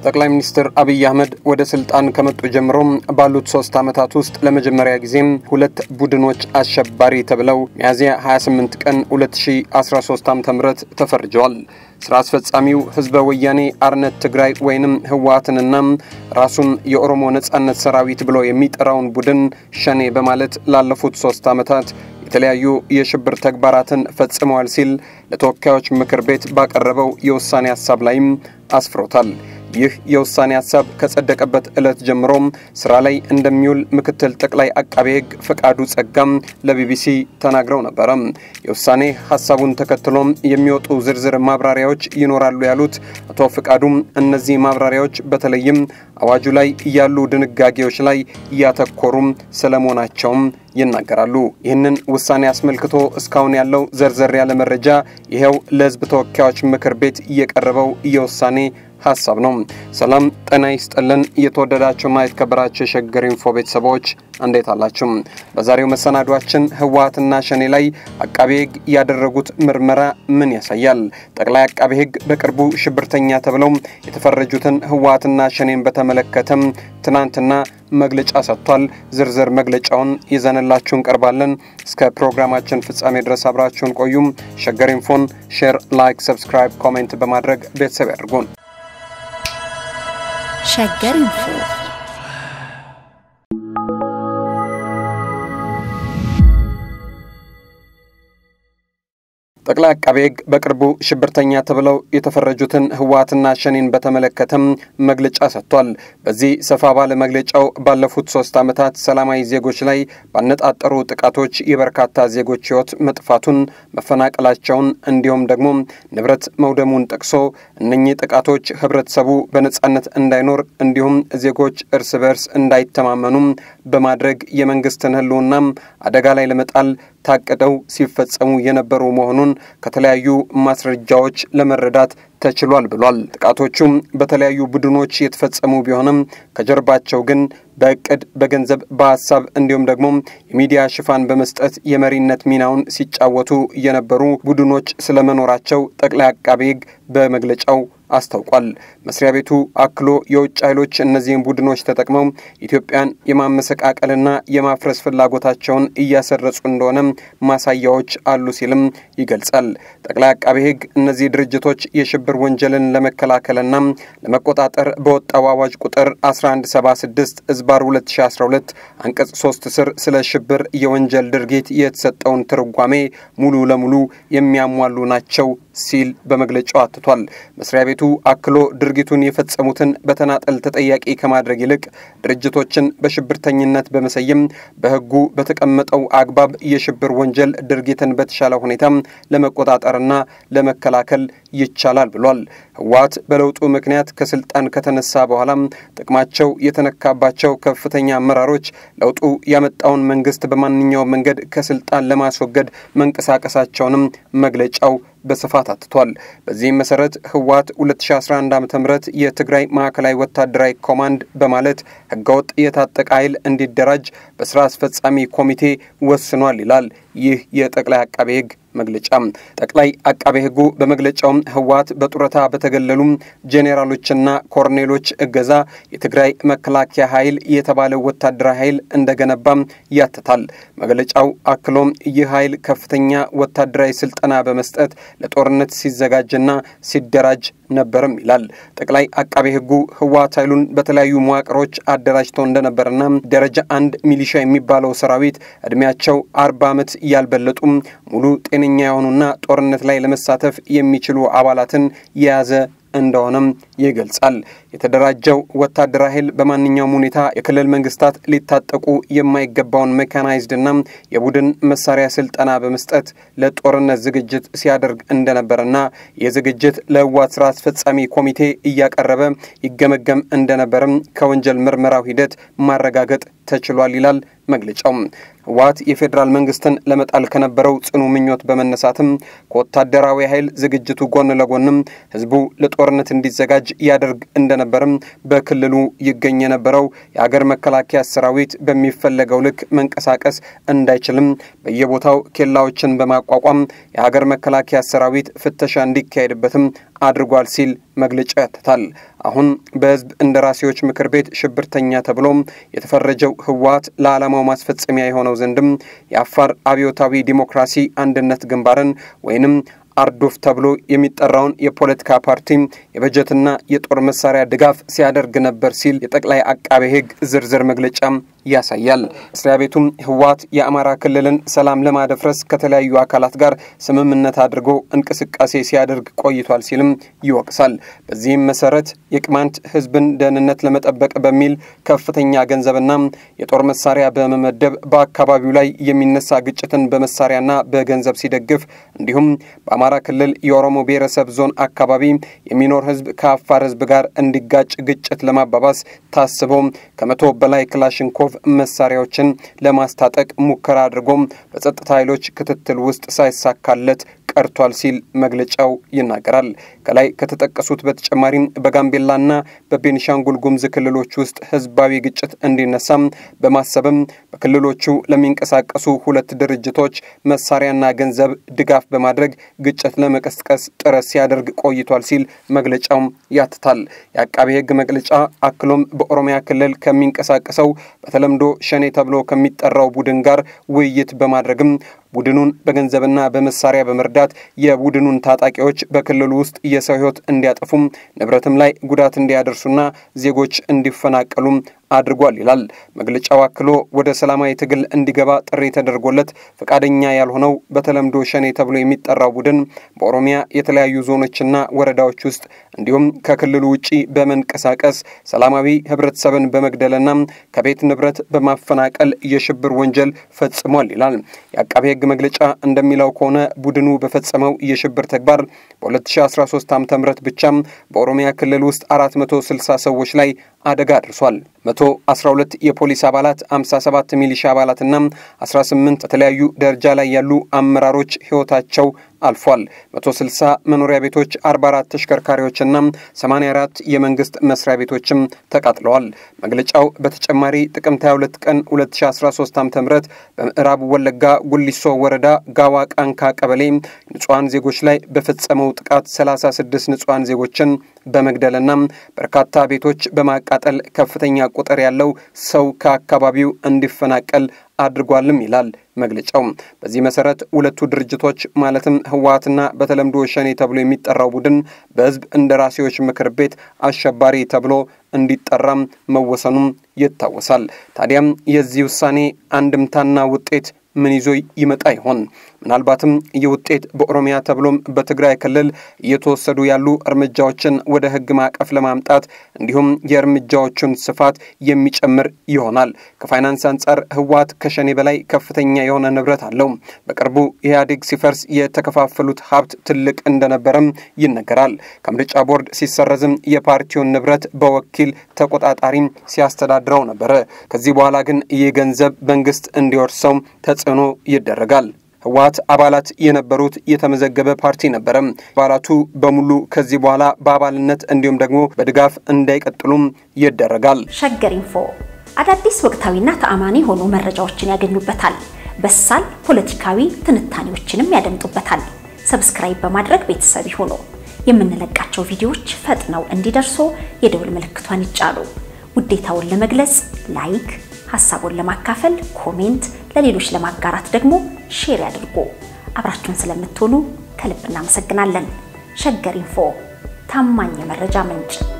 ጠቅላይ ሚኒስትር አብይ አህመድ ወደ ስልጣን ከመጡ ጀምሮ ባሉት ሶስት ዓመታት ውስጥ ለመጀመሪያ ጊዜም ሁለት ቡድኖች አሸባሪ ተብለው ሚያዝያ 28 ቀን 2013 ዓ.ም ተፈርጀዋል። ስራ አስፈጻሚው ህዝበ ወያኔ አርነት ትግራይ ወይንም ህወሓትንና ራሱን የኦሮሞ ነጻነት ሰራዊት ብሎ የሚጠራውን ቡድን ሸኔ በማለት ላለፉት ሶስት ዓመታት የተለያዩ የሽብር ተግባራትን ፈጽመዋል ሲል ለተወካዮች ምክር ቤት ባቀረበው የውሳኔ ሀሳብ ላይም አስፍሮታል። ይህ የውሳኔ ሀሳብ ከጸደቀበት ዕለት ጀምሮም ስራ ላይ እንደሚውል ምክትል ጠቅላይ አቃቤ ሕግ ፈቃዱ ጸጋም ለቢቢሲ ተናግረው ነበረ። የውሳኔ ሀሳቡን ተከትሎም የሚወጡ ዝርዝር ማብራሪያዎች ይኖራሉ ያሉት አቶ ፈቃዱም እነዚህ ማብራሪያዎች በተለይም አዋጁ ላይ ያሉ ድንጋጌዎች ላይ እያተኮሩም ስለመሆናቸውም ይናገራሉ። ይህንን ውሳኔ አስመልክቶ እስካሁን ያለው ዘርዘር ያለ መረጃ ይኸው ለህዝብ ተወካዮች ምክር ቤት የቀረበው የውሳኔ ሀሳብ ነው። ሰላም ጤና ይስጥልን። የተወደዳችሁና የተከበራችሁ የሸገር ኢንፎ ቤተሰቦች እንዴት አላችሁ? በዛሬው መሰናዷችን ህወሓትና ሸኔ ላይ አቃቤ ሕግ ያደረጉት ምርመራ ምን ያሳያል? ጠቅላይ አቃቤ ሕግ በቅርቡ ሽብርተኛ ተብለው የተፈረጁትን ህወሓትና ሸኔን በተመለከተም ትናንትና መግለጫ ሰጥቷል። ዝርዝር መግለጫውን ይዘንላችሁ እንቀርባለን። እስከ ፕሮግራማችን ፍጻሜ ድረስ አብራችሁን ቆዩም። ሸገር ኢንፎን ሼር፣ ላይክ፣ ሰብስክራይብ፣ ኮሜንት በማድረግ ቤተሰብ ያድርጉን። ሸገር ኢንፎ ጠቅላይ አቃቤ ሕግ በቅርቡ ሽብርተኛ ተብለው የተፈረጁትን ህወሓትና ሸኔን በተመለከተም መግለጫ ሰጥቷል። በዚህ ሰፋ ባለ መግለጫው ባለፉት ሶስት ዓመታት ሰላማዊ ዜጎች ላይ ባነጣጠሩ ጥቃቶች የበርካታ ዜጎች ህይወት መጥፋቱን፣ መፈናቀላቸውን እንዲሁም ደግሞ ንብረት መውደሙን ጠቅሶ እነኚህ ጥቃቶች ህብረተሰቡ በነጻነት እንዳይኖር እንዲሁም ዜጎች እርስ በርስ እንዳይተማመኑም በማድረግ የመንግስትን ህልውናም አደጋ ላይ ለመጣል ታቅደው ሲፈጸሙ የነበሩ መሆኑን ከተለያዩ ማስረጃዎች ለመረዳት ተችሏል ብሏል። ጥቃቶቹም በተለያዩ ቡድኖች የተፈጸሙ ቢሆንም ከጀርባቸው ግን በእቅድ በገንዘብ በሀሳብ እንዲሁም ደግሞ የሚዲያ ሽፋን በመስጠት የመሪነት ሚናውን ሲጫወቱ የነበሩ ቡድኖች ስለመኖራቸው ጠቅላይ አቃቤ ሕግ በመግለጫው አስታውቋል። መስሪያ ቤቱ አክሎ የውጭ ኃይሎች እነዚህን ቡድኖች ተጠቅመው ኢትዮጵያን የማመሰቃቀልና የማፍረስ ፍላጎታቸውን እያሰረጹ እንደሆነ ማሳያዎች አሉ ሲልም ይገልጻል። ጠቅላይ አቃቤ ሕግ እነዚህ ድርጅቶች የሽብር ወንጀልን ለመከላከልና ለመቆጣጠር በወጣው አዋጅ ቁጥር 1176 ዝባር 2012 አንቀጽ 3 ስር ስለ ሽብር የወንጀል ድርጊት የተሰጠውን ትርጓሜ ሙሉ ለሙሉ የሚያሟሉ ናቸው ሲል በመግለጫው አትቷል። መስሪያ ቤቱ አክሎ ድርጊቱን የፈጸሙትን በተናጠል ተጠያቂ ከማድረግ ይልቅ ድርጅቶችን በሽብርተኝነት በመሰየም በሕጉ በተቀመጠው አግባብ የሽብር ወንጀል ድርጊትን በተሻለ ሁኔታ ለመቆጣጠርና ለመከላከል ይቻላል ብሏል። ህወሓት በለውጡ ምክንያት ከስልጣን ከተነሳ በኋላም ጥቅማቸው የተነካባቸው ከፍተኛ አመራሮች ለውጡ ያመጣውን መንግስት በማንኛውም መንገድ ከስልጣን ለማስወገድ መንቀሳቀሳቸውንም መግለጫው በስፋት አትቷል። በዚህም መሰረት ህወሓት 2011 ዓ ም የትግራይ ማዕከላዊ ወታደራዊ ኮማንድ በማለት ህገወጥ የታጠቀ ኃይል እንዲደራጅ በስራ አስፈጻሚ ኮሚቴ ወስኗል ይላል ይህ የጠቅላይ አቃቤ ህግ መግለጫ። ጠቅላይ አቃቤ ህጉ በመግለጫውም ህወሓት በጡረታ በተገለሉም ጄኔራሎችና ኮርኔሎች እገዛ የትግራይ መከላከያ ኃይል የተባለው ወታደራዊ ኃይል እንደገነባም ያትታል። መግለጫው አክሎም ይህ ኃይል ከፍተኛ ወታደራዊ ስልጠና በመስጠት ለጦርነት ሲዘጋጅና ሲደራጅ ነበርም ይላል። ጠቅላይ አቃቤ ህጉ ህወሓት ኃይሉን በተለያዩ መዋቅሮች አደራጅቶ እንደነበርና ደረጃ አንድ ሚሊሻ የሚባለው ሰራዊት እድሜያቸው አርባ ዓመት ያልበለጡም ሙሉ ጤነኛ የሆኑና ጦርነት ላይ ለመሳተፍ የሚችሉ አባላትን የያዘ እንደሆነም ይገልጻል። የተደራጀው ወታደራዊ ኃይል በማንኛውም ሁኔታ የክልል መንግስታት ሊታጠቁ የማይገባውን ሜካናይዝድና የቡድን መሳሪያ ስልጠና በመስጠት ለጦርነት ዝግጅት ሲያደርግ እንደነበረና ይህ ዝግጅት ለህወሓት ስራ አስፈጻሚ ኮሚቴ እያቀረበ ይገመገም እንደነበርም ከወንጀል ምርመራው ሂደት ማረጋገጥ ተችሏል ይላል መግለጫው። ህወሓት የፌዴራል መንግስትን ለመጣል ከነበረው ጽኑ ምኞት በመነሳትም ከወታደራዊ ኃይል ዝግጅቱ ጎን ለጎንም ህዝቡ ለጦርነት እንዲዘጋጅ ያደርግ እንደነበርም በክልሉ ይገኝ የነበረው የሀገር መከላከያ ሰራዊት በሚፈለገው ልክ መንቀሳቀስ እንዳይችልም በየቦታው ኬላዎችን በማቋቋም የሀገር መከላከያ ሰራዊት ፍተሻ እንዲካሄድበትም አድርጓል ሲል መግለጫ ያትታል። አሁን በህዝብ እንደራሴዎች ምክር ቤት ሽብርተኛ ተብሎም የተፈረጀው ህወሓት ለዓላማው ማስፈጸሚያ የሆነው ዘንድም የአፋር አብዮታዊ ዲሞክራሲ አንድነት ግንባርን ወይንም አርዶፍ ተብሎ የሚጠራውን የፖለቲካ ፓርቲ የበጀትና የጦር መሳሪያ ድጋፍ ሲያደርግ ነበር ሲል የጠቅላይ አቃቤ ህግ ዝርዝር መግለጫ ያሳያል። መስሪያ ቤቱም ህወሓት የአማራ ክልልን ሰላም ለማደፍረስ ከተለያዩ አካላት ጋር ስምምነት አድርጎ እንቅስቃሴ ሲያደርግ ቆይቷል ሲልም ይወቅሳል። በዚህም መሰረት የቅማንት ህዝብን ደህንነት ለመጠበቅ በሚል ከፍተኛ ገንዘብና የጦር መሳሪያ በመመደብ በአካባቢው ላይ የሚነሳ ግጭትን በመሳሪያና በገንዘብ ሲደግፍ እንዲሁም በአማራ ክልል የኦሮሞ ብሔረሰብ ዞን አካባቢ የሚኖር ህዝብ ከአፋር ህዝብ ጋር እንዲጋጭ ግጭት ለማባባስ ታስቦ ከመቶ በላይ ክላሽንኮቭ መሳሪያዎችን ለማስታጠቅ ሙከራ አድርጎም በጸጥታ ኃይሎች ክትትል ውስጥ ሳይሳካለት ቀርቷል ሲል መግለጫው ይናገራል። ከላይ ከተጠቀሱት በተጨማሪም በጋምቤላና በቤኒሻንጉል ጉሙዝ ክልሎች ውስጥ ህዝባዊ ግጭት እንዲነሳም በማሰብም በክልሎቹ ለሚንቀሳቀሱ ሁለት ድርጅቶች መሳሪያና ገንዘብ ድጋፍ በማድረግ ግጭት ለመቀስቀስ ጥረት ሲያደርግ ቆይቷል ሲል መግለጫው ያትታል። የአቃቤ ህግ መግለጫ አክሎም በኦሮሚያ ክልል ከሚንቀሳቀሰው በተለምዶ ሸኔ ተብሎ ከሚጠራው ቡድን ጋር ውይይት በማድረግም ቡድኑን በገንዘብና በመሳሪያ በመርዳት የቡድኑን ታጣቂዎች በክልሉ ውስጥ የሰው ህይወት እንዲያጠፉም ንብረትም ላይ ጉዳት እንዲያደርሱና ዜጎች እንዲፈናቀሉም አድርጓል ይላል መግለጫው። አክሎ ወደ ሰላማዊ ትግል እንዲገባ ጥሪ ተደርጎለት ፈቃደኛ ያልሆነው በተለምዶ ሸኔ ተብሎ የሚጠራው ቡድን በኦሮሚያ የተለያዩ ዞኖችና ወረዳዎች ውስጥ እንዲሁም ከክልሉ ውጪ በመንቀሳቀስ ሰላማዊ ህብረተሰብን በመግደልና ከቤት ንብረት በማፈናቀል የሽብር ወንጀል ፈጽሟል ይላል። የአቃቤ ህግ መግለጫ እንደሚለው ከሆነ ቡድኑ በፈጸመው የሽብር ተግባር በ2013 ዓ ም ብቻም በኦሮሚያ ክልል ውስጥ 460 ሰዎች ላይ አደጋ አድርሷል። 112 የፖሊስ አባላት፣ 57 ሚሊሻ አባላትና 18 በተለያዩ ደረጃ ላይ ያሉ አመራሮች ህይወታቸው አልፏል። 160 መኖሪያ ቤቶች፣ 44 ተሽከርካሪዎችና 84 የመንግስት መስሪያ ቤቶችም ተቃጥለዋል። መግለጫው በተጨማሪ ጥቅምት 22 ቀን 2013 ዓ.ም በምዕራብ ወለጋ ጉሊሶ ወረዳ ጋዋ ቃንካ ቀበሌ ንጹሐን ዜጎች ላይ በፈጸመው ጥቃት 36 ንጹሐን ዜጎችን በመግደልና በርካታ ቤቶች በማቃጠል ከፍተኛ ቁጥር ያለው ሰው ከአካባቢው እንዲፈናቀል አድርጓልም ይላል መግለጫው። በዚህ መሰረት ሁለቱ ድርጅቶች ማለትም ህወሓትና በተለምዶ ሸኔ ተብሎ የሚጠራው ቡድን በህዝብ እንደራሴዎች ምክር ቤት አሸባሪ ተብሎ እንዲጠራም መወሰኑም ይታወሳል። ታዲያም የዚህ ውሳኔ አንድምታና ውጤት ምን ይዞ ይመጣ ይሆን? ምናልባትም ይህ ውጤት በኦሮሚያ ተብሎም በትግራይ ክልል እየተወሰዱ ያሉ እርምጃዎችን ወደ ህግ ማዕቀፍ ለማምጣት እንዲሁም የእርምጃዎቹን ስፋት የሚጨምር ይሆናል። ከፋይናንስ አንጻር ህወሓት ከሸኔ በላይ ከፍተኛ የሆነ ንብረት አለው። በቅርቡ ኢህአዴግ ሲፈርስ የተከፋፈሉት ሀብት ትልቅ እንደነበረም ይነገራል። ከምርጫ ቦርድ ሲሰረዝም የፓርቲውን ንብረት በወኪል ተቆጣጣሪም ሲያስተዳድረው ነበረ። ከዚህ በኋላ ግን ይህ ገንዘብ መንግስት እንዲወርሰው ተጽዕኖ ይደረጋል። ህወሓት አባላት የነበሩት የተመዘገበ ፓርቲ ነበረ። አባላቱ በሙሉ ከዚህ በኋላ በአባልነት እንዲሁም ደግሞ በድጋፍ እንዳይቀጥሉም ይደረጋል። ሸገር ኢንፎ አዳዲስ ወቅታዊና ተአማኒ የሆኑ መረጃዎችን ያገኙበታል። በሳል ፖለቲካዊ ትንታኔዎችንም ያደምጡበታል። ሰብስክራይብ በማድረግ ቤተሰብ ይሁኑ። የምንለቃቸው ቪዲዮዎች ፈጥነው እንዲደርሱ የደውል ምልክቷን ይጫኑ። ውዴታውን ለመግለጽ ላይክ ሀሳቡን ለማካፈል ኮሜንት፣ ለሌሎች ለማጋራት ደግሞ ሼር ያድርጉ። አብራችሁን ስለምትሆኑ ከልብ እናመሰግናለን። ሸገር ኢንፎ ታማኝ የመረጃ ምንጭ